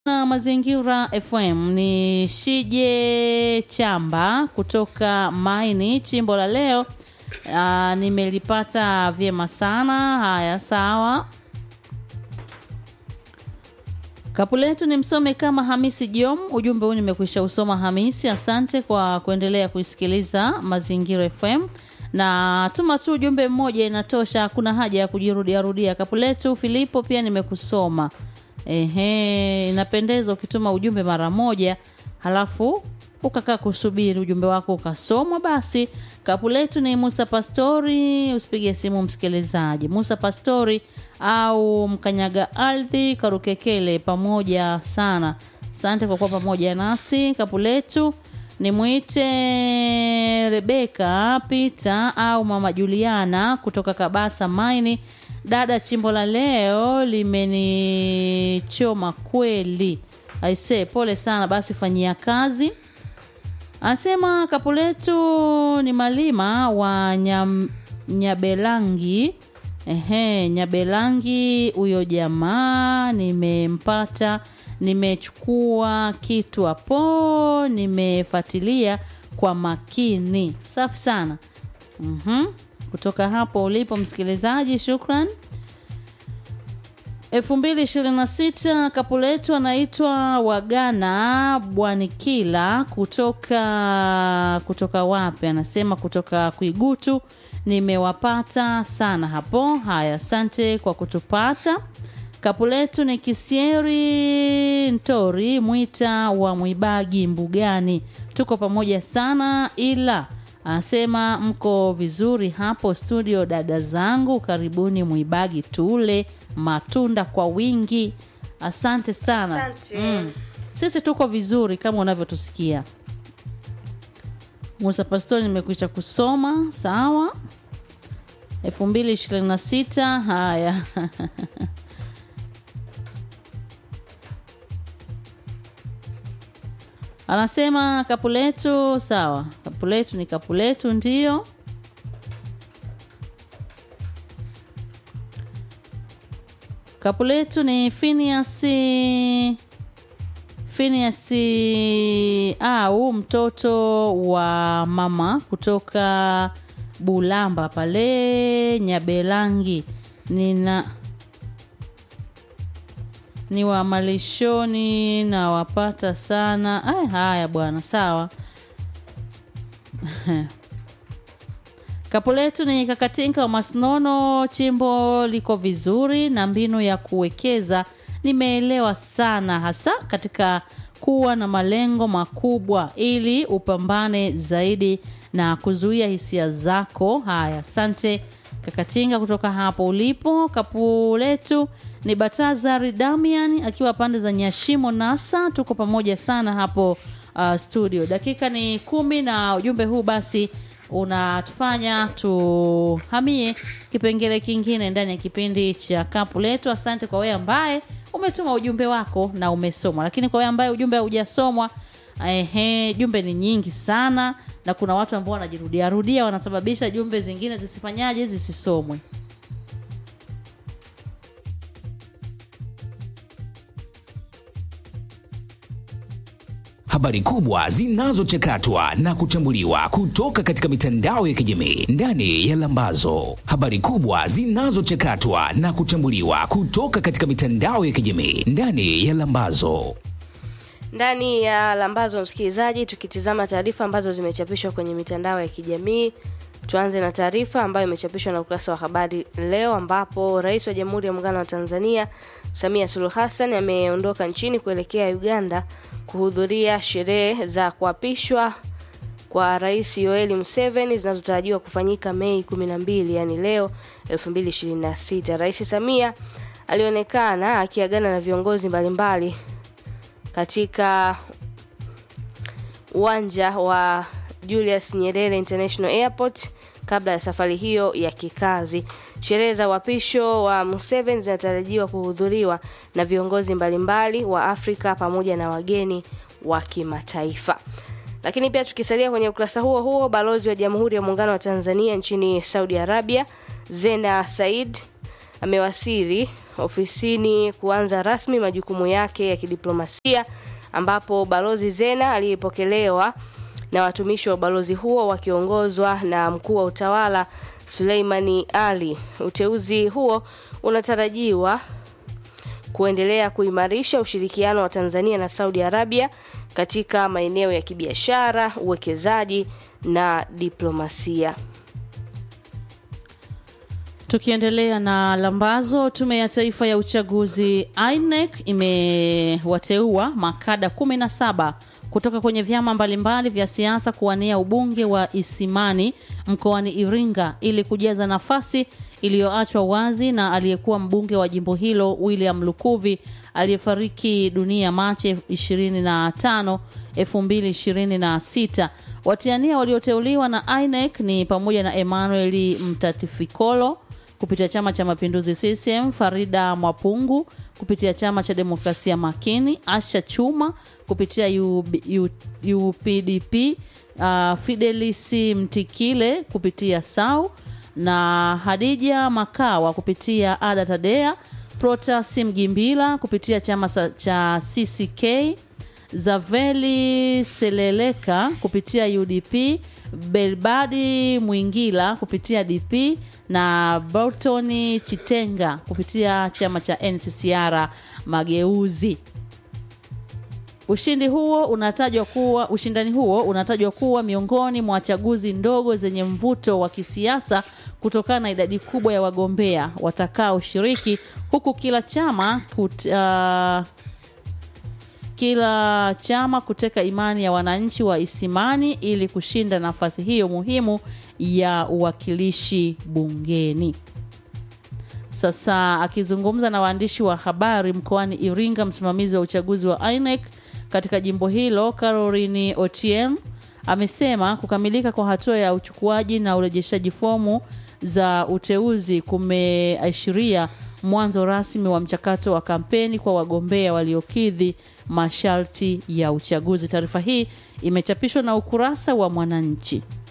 na Mazingira FM ni Shije Chamba kutoka Maini, chimbo la leo. Aa, nimelipata vyema sana. Haya, sawa. Kapu letu ni msome kama Hamisi Jom. Ujumbe huu nimekwisha usoma Hamisi. Asante kwa kuendelea kuisikiliza Mazingira FM na tuma tu ujumbe mmoja inatosha, hakuna haja ya kujirudia rudia. Kapu letu Filipo pia nimekusoma. Ehe, inapendeza ukituma ujumbe mara moja halafu ukakaa kusubiri ujumbe wako ukasomwa. Basi kapu letu ni Musa Pastori, usipige simu msikilizaji. Musa Pastori au Mkanyaga Ardhi Karukekele, pamoja sana. Asante kwa kuwa pamoja nasi. Kapu letu ni mwite Rebeka Pita au Mama Juliana kutoka Kabasa Maini. Dada, chimbo la leo limenichoma kweli. Aise, pole sana, basi fanyia kazi. Anasema kapu letu ni Malima wa Nyam, Nyabelangi. Ehe, Nyabelangi, huyo jamaa nimempata, nimechukua kitu hapo, nimefuatilia kwa makini. Safi sana. Mhm. Kutoka hapo ulipo msikilizaji, shukran. 2026 kapu letu anaitwa Wagana Bwanikila kutoka kutoka wapi? Anasema kutoka Kuigutu. Nimewapata sana hapo. Haya, asante kwa kutupata. Kapu letu ni Kisieri Ntori Mwita wa Mwibagi Mbugani. Tuko pamoja sana ila anasema mko vizuri hapo studio, dada zangu, karibuni Mwibagi tule matunda kwa wingi. Asante sana. Asante. Mm. Sisi tuko vizuri kama unavyotusikia. Musa Pastori nimekwisha kusoma, sawa. 2026 haya. Anasema kapu letu sawa, kapu letu ni kapu letu, ndio. Kapu letu ni Phineas Phineas au mtoto wa mama kutoka Bulamba pale Nyabelangi. Nina ni wa malishoni na wapata sana. Ay, haya bwana, sawa. Kapu letu ni Kakatinka wa Masnono, chimbo liko vizuri na mbinu ya kuwekeza nimeelewa sana, hasa katika kuwa na malengo makubwa ili upambane zaidi na kuzuia hisia zako. Haya, asante Kakatinga kutoka hapo ulipo. Kapu letu ni Batazari Damian akiwa pande za Nyashimo Nasa. Tuko pamoja sana hapo uh, studio. Dakika ni kumi na ujumbe huu basi unatufanya tuhamie kipengele kingine ndani ya kipindi cha kapu letu. Asante kwa wewe ambaye umetuma ujumbe wako na umesomwa, lakini kwa wewe ambaye ujumbe haujasomwa, ehe, jumbe ni nyingi sana, na kuna watu ambao wanajirudia rudia, wanasababisha jumbe zingine zisifanyaje, zisisomwe. Habari kubwa zinazochakatwa na kuchambuliwa kutoka katika mitandao ya kijamii ndani ya Lambazo. Habari kubwa zinazochakatwa na kuchambuliwa kutoka katika mitandao ya kijamii ndani ya Lambazo. ndani ya lambazo msikilizaji tukitizama taarifa ambazo zimechapishwa kwenye mitandao ya kijamii tuanze na taarifa ambayo imechapishwa na ukurasa wa habari leo ambapo rais wa jamhuri ya muungano wa tanzania samia suluhu hassan ameondoka nchini kuelekea uganda kuhudhuria sherehe za kuapishwa kwa rais yoeli museveni zinazotarajiwa kufanyika mei 12 yani leo 2026 rais samia alionekana akiagana na viongozi mbalimbali katika uwanja wa Julius Nyerere International Airport kabla ya safari hiyo ya kikazi. Sherehe za uapisho wa Museveni zinatarajiwa kuhudhuriwa na viongozi mbalimbali wa Afrika pamoja na wageni wa kimataifa. Lakini pia tukisalia kwenye ukurasa huo huo, balozi wa Jamhuri ya Muungano wa Tanzania nchini Saudi Arabia Zena Said amewasili ofisini kuanza rasmi majukumu yake ya kidiplomasia ambapo balozi Zena aliyepokelewa na watumishi wa ubalozi huo wakiongozwa na mkuu wa utawala Suleimani Ali. Uteuzi huo unatarajiwa kuendelea kuimarisha ushirikiano wa Tanzania na Saudi Arabia katika maeneo ya kibiashara, uwekezaji na diplomasia. Tukiendelea na lambazo, tume ya taifa ya uchaguzi INEC imewateua makada 17 kutoka kwenye vyama mbalimbali vya siasa kuwania ubunge wa Isimani mkoani Iringa ili kujaza nafasi iliyoachwa wazi na aliyekuwa mbunge wa jimbo hilo William Lukuvi aliyefariki dunia Machi 25, 2026. Watiania walioteuliwa na INEC ni pamoja na Emmanuel Mtatifikolo kupitia Chama cha Mapinduzi CCM, Farida Mwapungu kupitia Chama cha Demokrasia Makini, Asha Chuma kupitia UB, U, UPDP, uh, Fidelis Mtikile kupitia SAU na Hadija Makawa kupitia Ada Tadea, Protas Mgimbila kupitia chama cha CCK, Zaveli Seleleka kupitia UDP, Belbadi Mwingila kupitia DP na Bolton Chitenga kupitia chama cha NCCR Mageuzi. Ushindi huo unatajwa kuwa ushindani huo unatajwa kuwa miongoni mwa chaguzi ndogo zenye mvuto wa kisiasa kutokana na idadi kubwa ya wagombea watakaoshiriki huku kila chama kut, uh, kila chama kuteka imani ya wananchi wa Isimani ili kushinda nafasi hiyo muhimu ya uwakilishi bungeni. Sasa akizungumza na waandishi wa habari mkoani Iringa, msimamizi wa uchaguzi wa INEC katika jimbo hilo Caroline Otieno amesema kukamilika kwa hatua ya uchukuaji na urejeshaji fomu za uteuzi kumeashiria mwanzo rasmi wa mchakato wa kampeni kwa wagombea waliokidhi masharti ya uchaguzi. Taarifa hii imechapishwa na ukurasa wa Mwananchi.